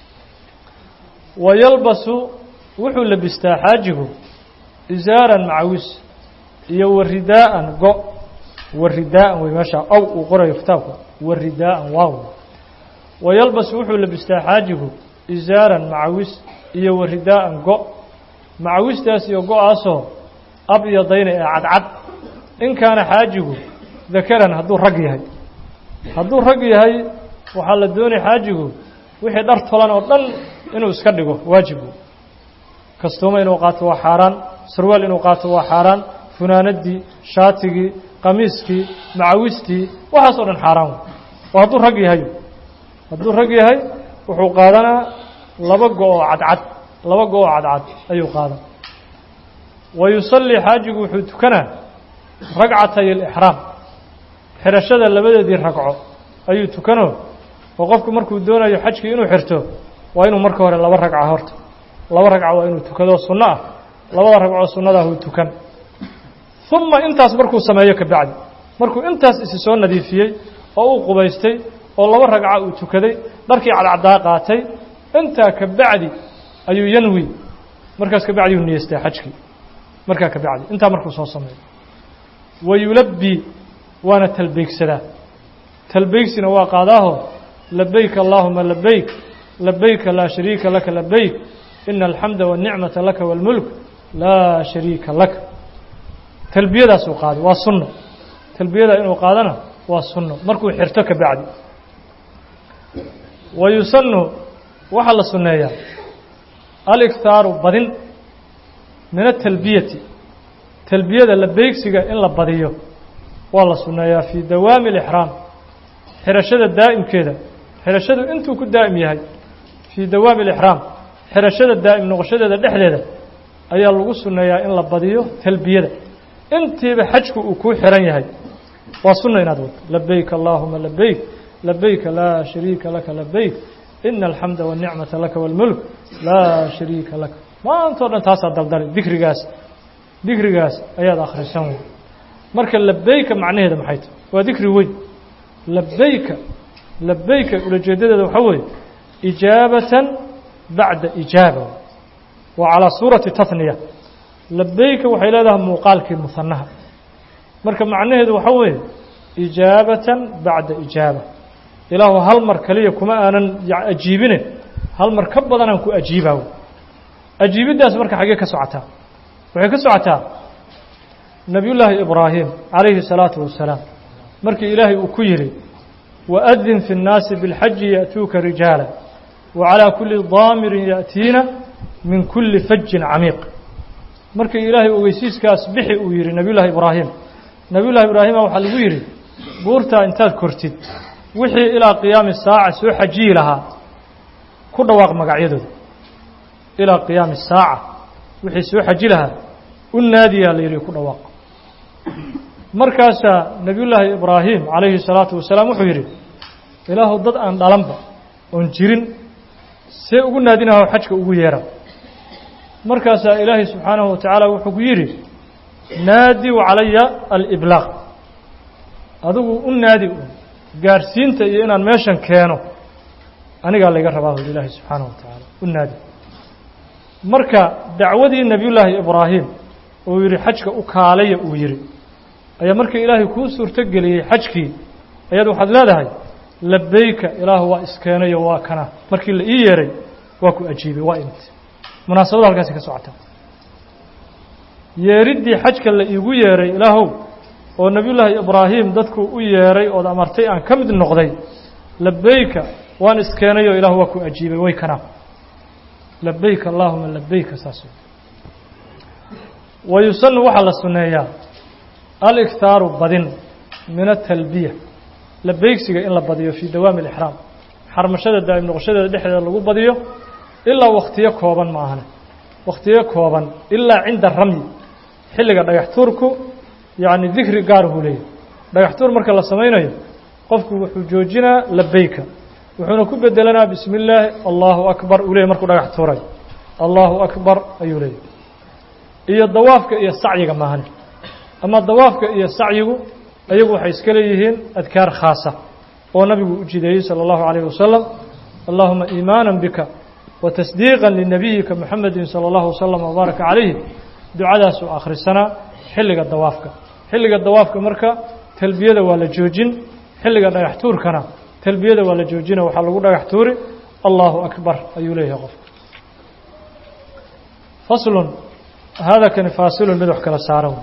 wa yalbasu wuxuu labistaa xaajigu isaaran macawis iyo waridaa'an go waridaa'an wey meeshaa aw uu qorayo kitaabka waridaa'an waaw wa yalbasu wuxuu labistaa xaajigu isaaran macawis iyo waridaa'an go macawistaas iyo go-aasoo abyadayna ee cadcad in kaana xaajigu dakaran hadduu rag yahay hadduu rag yahay waxaa la doonay xaajigu wixii dhar tolan oo dhan inuu iska dhigo waajibu kastuuma inuu qaato waa xaaraan sarwaal inuu qaato waa xaaraan funaanadii shaatigii qamiiskii macawistii waxaas oo dhan xaaraan wey oo hadduu rag yahay hadduu rag yahay wuxuu qaadanaa laba go-oo cadcad laba go-oo cadcad ayuu qaadan wa yusallii xaajigu wuxuu tukanaa ragcatay alixraam xirashada labadeedii ragco ayuu tukanoo oo qofku markuu doonayo xajkii inuu xirto waa inuu marka hore laba ragca horta laba ragca waa inuu tukadoo sunno ah labada ragcoo sunnadaah uu tukan uma intaas markuu sameeyo kabacdi markuu intaas isi soo nadiifiyey oo uu qubaystay oo laba ragca uu tukaday dharkii cadcaddaa qaatay intaa kabacdi ayuu yanwi markaas kabacdi uu niyeystaa xajkii markaa kabacdi intaa markuu soo sameeyo wa yulabbi waana talbeegsadaa talbeegsina waa qaadaaho labayk allaahuma labayk labayka laa shariika laka labayk ina alxamda waاnicmata laka wاlmulk laa shariika laka talbiyadaasuu qaaday waa sunno talbiyada inuu qaadana waa sunno markuu xirto ka bacdi wa yusanu waxaa la sunneeyaa alikhaaru badin min atalbiyati talbiyada labeegsiga in la badiyo waa la sunneeyaa fii dawaami alixraam xirashada daa'imkeeda xirashadu intuu ku daa'im yahay fii dawaami alixraam xirashada daa'im noqoshadeeda dhexdeeda ayaa lagu sunneeyaa in la badiyo talbiyada intiiba xajku uu kuu xiran yahay waa sunna inaad wado labayk allaahuma labayk labayka laa shariika laka labayk ina alxamda waاnicmata laka wاlmulk laa shariika laka maantao dhan taasaa daldali dikrigaas dikrigaas ayaad akhrisan wey marka labayka macnaheeda maxay tahy waa dikri weyn labayka labayka ulajeedadeeda waxaa weeye ijaabatan bacda ijaaba waa calaa suurati tahniya labayka waxay leedahay muuqaalkii muhanaha marka macnaheedu waxaa weeye ijaabatan bacda ijaaba ilaahu hal mar kaliya kuma aanan ajiibine hal mar ka badanaan ku ajiibaa ajiibiddaas marka xaggee ka socotaa waxay ka socotaa nebiyullaahi ibraahim calayhi الsalaatu wasalaam markii ilaahay uu ku yidhi waadin fi الnaasi biاlxaji ya'tuuka rijaala wacalىa kuli daamirin ya'tiina min kuli fajin camiiq markii ilaahay ogeysiiskaas bixi uu yidhi nebiyullaahi ibraahim nebiyullahi ibraahima waxaa lagu yidhi buurtaa intaad kortid wixii ilaa qiyaami saaca soo xajiyi lahaa ku dhawaaq magacyadooda ilaa qiyaami saaca wixii soo xaji lahaa u naadiyaa la yidhi ku dhawaaq markaasaa nebiyullaahi ibraahim calayhi salaatu wasalaam wuxuu yidhi ilaahu dad aan dhalanba oon jirin see ugu naadinaho xajka ugu yeera markaasaa ilaahay subxaanahu wa tacaala wuxuu ku yidhi naadiw calaya aliblaaq adigu u naadi gaarhsiinta iyo inaan meeshan keeno anigaa layga rabaa huli ilaahay subxaanahu wa tacaala u naadi marka dacwadii nebiyullaahi ibraahim uu yidhi xajka u kaalaya uu yidhi ayaa markii ilaahay kuu suurto geliyey xajkii ayaad waxaad leedahay labeyka ilaahu waa iskeenayo waa kana markii la ii yeeray waa ku ajiibay waa imid munaasabada halkaasi ka socota yeeriddii xajka la iigu yeeray ilaahow oo nebiyullaahi ibraahim dadku u yeeray ood amartay aan ka mid noqday labeyka waan iskeenayo ilaahu waa ku ajiibay way kana labeyka allaahuma labeyka saas wa yusanu waxaa la sunneeyaa aliktaaru badin min atalbiya labeygsiga in la badiyo fii dawaami alixraam xarmashada daa'im noqoshadeeda dhexdeeda lagu badiyo ilaa wakhtiyo kooban ma ahane wakhtiyo kooban ilaa cinda ramyi xilliga dhagax tuurku yacni dikri gaar buu leeyahy dhagax tuur marka la samaynayo qofku wuxuu joojinaa labeyka wuxuuna ku bedelanaa bismi illaahi allahu akbar uu leeyay markuu dhagax tuuray allahu akbar ayuu leeyahy iyo dawaafka iyo sacyiga maahane ama dawaafka iyo sacyigu ayagu waxay iska leeyihiin adkaar khaasa oo nabigu u jideeyey salى اllahu عalayه wasalam allahuma iimaana bika wa tasdiiqa linabiyika muxamedi salى اllahu wasalam wbaaraka calayhi ducadaasuu akhrisanaa xilliga dawaafka xilliga dawaafka marka talbiyada waa la joojin xilliga dhagax tuurkana talbiyada waa la joojina waxaa lagu dhagax tuuri allahu akbar ayuu leeyahay qofka faslun hada kani faasilun mid wax kala saaran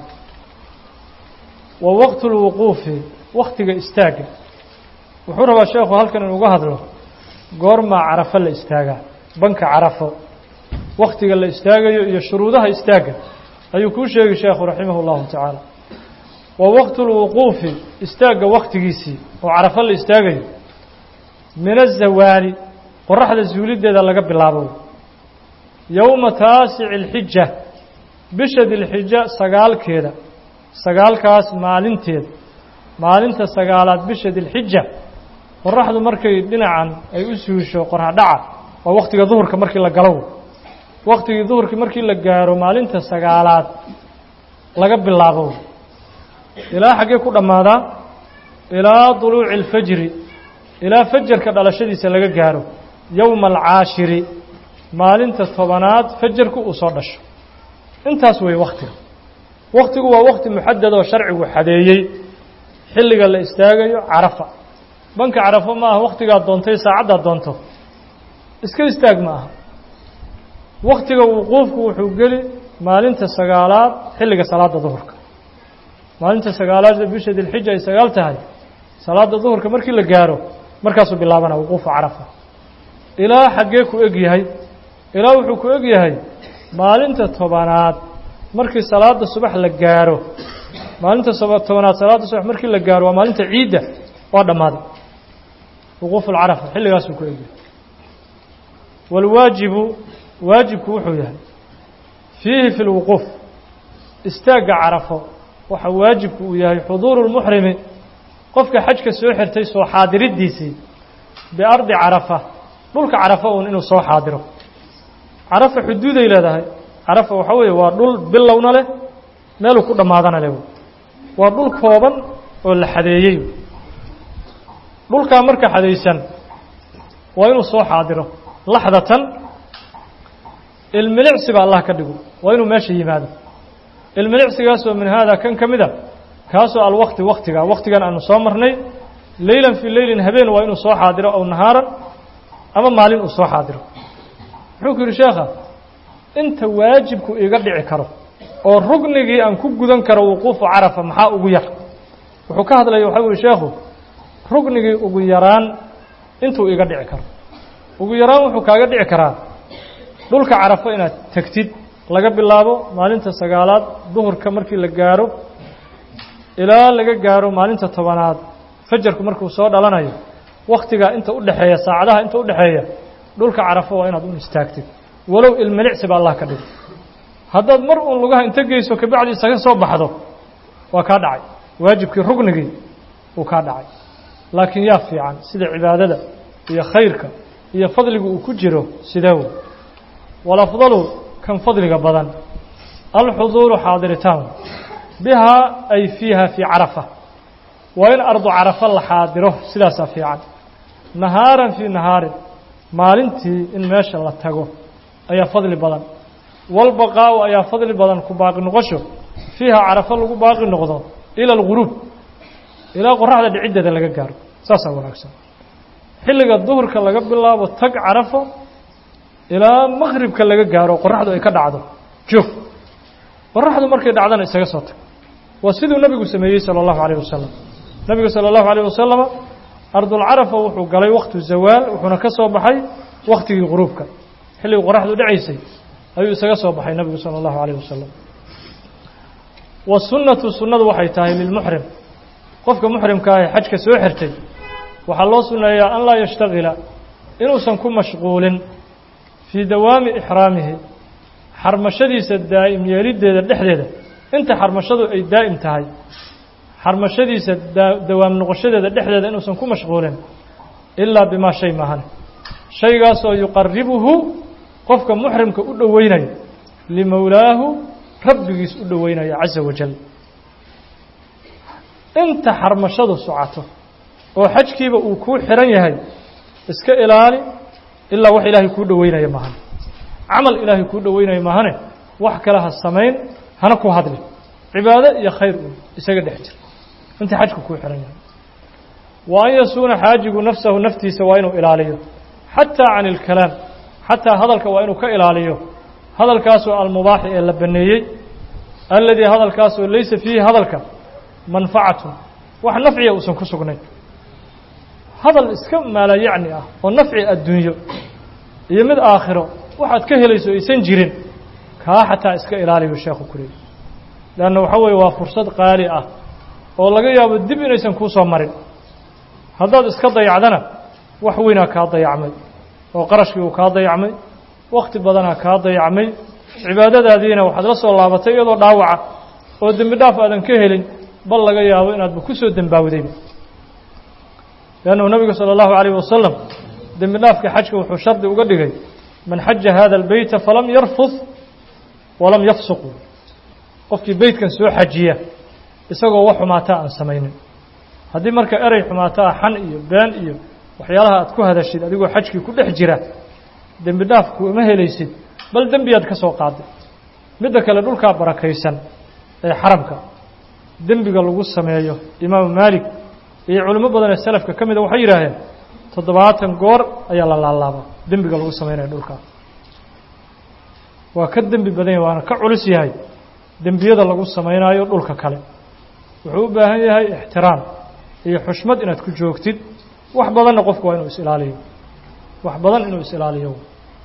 wa waqtu lwuquufi waktiga istaagga wuxuu rabaa sheekhu halkan inuga hadlo goormaa carafo la istaagaa banka carafo waktiga la istaagayo iyo shuruudaha istaagga ayuu kuu sheegi sheekhu raximah اllahu tacaala wa waqtu lwuquufi istaagga waktigiisii oo carafo la istaagayo min azawaali qoraxda zuuliddeeda laga bilaabo yowma taasici اlxija bisha dilxija sagaalkeeda sagaalkaas maalinteeda maalinta sagaalaad bisha dilxija qoraxdu markay dhinacan ay u suusho qorxadhaca waa waktiga duhurka markii la galo waktigii duhurkii markii la gaaro maalinta sagaalaad laga bilaabo ilaa xaggee ku dhammaadaa ilaa duluuci alfajri ilaa fajarka dhalashadiisa laga gaaro yowma alcaashiri maalinta tobanaad fajarku uu soo dhasho intaas weeye waktiga waktigu waa wakti muxadad oo sharcigu xadeeyey xilliga la istaagayo carafa banka carafo ma aha waktigaad doontay saacaddaad doonto iska istaag ma aha waktiga wuquufku wuxuu geli maalinta sagaalaad xilliga salaada duhurka maalinta sagaalaad bisha dilxija ay sagaal tahay salaada duhurka markii la gaaro markaasuu bilaabana wuquufu carafa ilaa xaggee ku eg yahay ilaa wuxuu ku eg yahay maalinta tobanaad markii salaada subax la gaaro maalinta tobanaad salaada subax markii la gaaro waa maalinta ciidda waa dhammaaday wuquufu lcarafa xilligaasuu ku eg yahay waalwaajibu waajibku wuxuu yahay fiihi fi lwuquuf istaagga carafo waxa waajibku uu yahay xuduuru lmuxrimi qofka xajka soo xirtay soo xaadiriddiisii biardi carafa dhulka carafa uun inuu soo xaadiro carafa xuduuday leedahay carafa waxaa weeye waa dhul bilowna leh meeluu ku dhammaadana leh waa dhul kooban oo la xadeeyey dhulkaa marka xadaysan waa inuu soo xaadiro laxdatan ilmilicsi ba allah ka dhigo waa inuu meesha yimaado ilmilicsigaasoo min haada kan ka mida kaasoo alwakti waktiga waktigan aanu soo marnay leylan fii leylin habeen waa inuu soo xaadiro aw nahaaran ama maalin uu soo xaadiro wuxuu ku yidhi sheekha inta waajibku iga dhici karo oo rugnigii aan ku gudan karo wuquufu carafa maxaa ugu yar wuxuu ka hadlaya waxaa uhi sheekhu rugnigii ugu yaraan intuu iga dhici karo ugu yaraan wuxuu kaaga dhici karaa dhulka carafo inaad tegtid laga bilaabo maalinta sagaalaad duhurka markii la gaaro ilaa laga gaaro maalinta tobanaad fajarku markuu soo dhalanayo waktigaa inta u dhexeeya saacadaha inta u dhexeeya dhulka carafo waa inaad un istaagtid walow ilmilicsi ba allah ka dhigo haddaad mar uun lugaha inta geyso kabacdi isaga soo baxdo waa kaa dhacay waajibkii rugnigii uu kaa dhacay laakiin yaa fiican sida cibaadada iyo khayrka iyo fadligu uu ku jiro sidee wey walafdalu kan fadliga badan alxuduuru xaadiritaan bihaa ay fiiha fii carafa waa in ardu carafa la xaadiro sidaasaa fiican nahaaran fii nahaarin maalintii in meesha la tago ayaa fadli badan walbaqaa'u ayaa fadli badan ku baaqi noqosho fiiha carafo lagu baaqi noqdo ila alguruub ilaa qoraxda dhiciddeeda laga gaaro saasaa wanaagsan xilliga duhurka laga bilaabo tag carafo ilaa maqhribka laga gaaro qoraxdu ay ka dhacdo joog qoraxdu markay dhacdana isaga soo tag waa siduu nebigu sameeyey sala allahu calayh wasalam nebigu sala allahu calayh wasalama ardulcarafa wuxuu galay waktu zawaal wuxuuna ka soo baxay wakhtigii quruubka xilligii qoraxdu dhacaysay ayuu isaga soo baxay nebigu sala allahu calayh wasalam wasunnatu sunnadu waxay tahay lilmuxrim qofka muxrimka ah ee xajka soo xirtay waxaa loo sunneeyaa an laa yashtagila inuusan ku mashquulin fii dawaami ixraamihi xarmashadiisa daa'im yeeliddeeda dhexdeeda inta xarmashadu ay daa'im tahay xarmashadiisa dawaam noqoshadeeda dhexdeeda inuusan ku mashquulin ilaa bimaa shay maahane shaygaasoo yuqaribuhu qofka muxrimka u dhoweynaya limowlaahu rabbigiis u dhoweynaya casa wajal inta xarmashadu socoto oo xajkiiba uu kuu xihan yahay iska ilaali ilaa wax ilaahay kuu dhoweynaya maahane camal ilaahay kuu dhoweynaya maahane wax kale ha samayn hana ku hadli cibaado iyo khayr uun isaga dhex jir inta xajku kuu xihan yahay wa an yasuuna xaajigu nafsahu naftiisa waa inuu ilaaliyo xataa can ilkalaam xataa hadalka waa inuu ka ilaaliyo hadalkaasoo almubaaxi ee la baneeyey alladii hadalkaasoo laysa fiihi hadalka manfacatun wax nafciya uusan ku sugnayn hadal iska maalayacni ah oo nafci adduunyo iyo mid aakhiro waxaad ka helayso aysan jirin kaa xataa iska ilaaliyu sheekhu ku leeyay leanna waxa weeye waa fursad qaali ah oo laga yaabo dib inaysan kuu soo marin haddaad iska dayacdana wax weynaa kaa dayacmay oo qarashkii uu kaa dayacmay wakhti badanaa kaa dayacmay cibaadadaadiina waxaad la soo laabatay iyadoo dhaawaca oo dembi dhaaf aadan ka helin bal laga yaabo inaadba ku soo dembaawdayba leannahu nebigu sala allahu calayh wasalam dembi dhaafka xajka wuxuu shardi uga dhigay man xaja hada albeyta falam yarfud walam yafsuq qofkii beytkan soo xajiya isagoo wax xumaataa aan samaynin haddii marka erey xumaataa xan iyo been iyo waxyaalaha aad ku hadashid adigoo xajkii ku dhex jira dembi dhaaf kuma helaysid bal dembiyaad ka soo qaaday midda kale dhulkaa barakaysan ee xaramka dembiga lagu sameeyo imaamu maalik iyo culimo badan ee salafka ka mida waxay yidhaaheen toddobaatan goor ayaa la laalaabaa dembiga lagu sameynaya dhulkaa waa ka dembi badan yahay waana ka culus yahay dembiyada lagu sameynaayo dhulka kale wuxuu u baahan yahay ixtiraam iyo xushmad inaad ku joogtid wax badanna qofku waa inuu is-ilaaliyo wax badan inuu is-ilaaliyo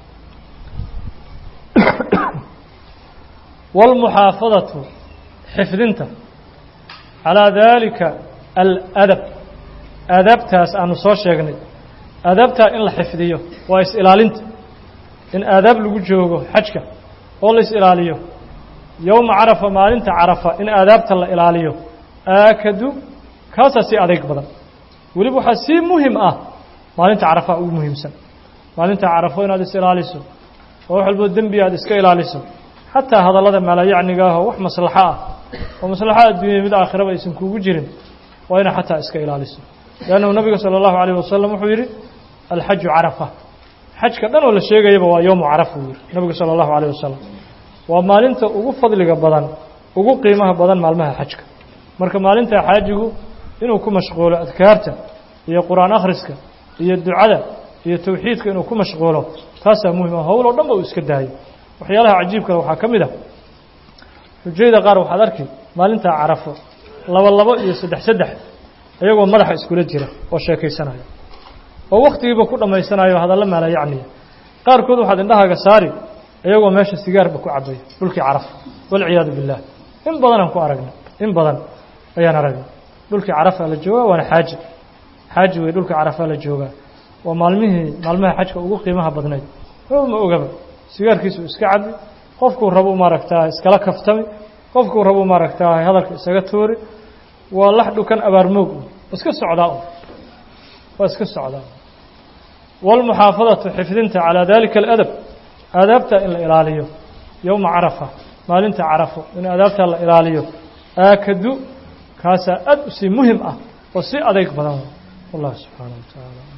wاlmuxaafadatu xifdinta calىa dalika aladab aadaabtaas aanu soo sheegnay aadaabtaa in la xifdiyo waa is-ilaalinta in aadaab lagu joogo xajka oo la is-ilaaliyo yowma carafa maalinta carafa in aadaabta la ilaaliyo aakadu kaasaa sii adeyg badan weliba waxaa sii muhim ah maalinta carafa ugu muhiimsan maalinta carafo inaad is-ilaaliso oo wax walboo dembi aad iska ilaaliso xataa hadallada maalayacniga ah oo wax maslaxo ah oo maslaxo adduunya mid aakhiraba aysan kuugu jirin waa inaa xataa iska ilaaliso leannahu nabiga sala allahu calayh wasalam wuxuu yidhi alxaju carafa xajka dhan oo la sheegayaba waa yowmu carafa uu yidhi nabigu sala allahu calayh wasalam waa maalinta ugu fadliga badan ugu qiimaha badan maalmaha xajka marka maalinta xaajigu inuu ku mashquulo adkaarta iyo qur-aan akhriska iyo ducada iyo towxiidka inuu ku mashquulo taasaa muhim ah howl oo dhan ba uu iska daayo waxyaalaha cajiibkale waxaa ka mid ah xujayda qaar waxaad arki maalintaa carafo laba labo iyo saddex saddex iyagoo madaxa iskula jira oo sheekaysanaya oo wakhtigiiba ku dhammaysanayo hadalla maala yacniya qaarkood waxaad indhahaaga saari iyagoo meesha sigaarba ku cabaya dhulkii carafo walciyaadu billaah in badanaan ku aragnay in badan ayaan aragnay dhulkii carafaa la joogaa waana xaaji xaaji wey dhulkii carafaa la joogaa waa maalmihii maalmaha xajka ugu qiimaha badnayd ma ogaba sigaarkiisu iska cabi qofkuu rabu maaragtaa iskala kaftami qofkuu rabu maaragtaa hadalka isaga tuuri waa lax dhukan abaarmoog iska socdaa waa iska socdaa wاlmuxaafadatu xifdinta calىa dalika اladab aadaabta in la ilaaliyo yowma carafa maalinta carafo in aadaabta la ilaaliyo aakadu kaasaa aad u sii muhim ah oo si adeyg badan wallah subxaanaه wa taعala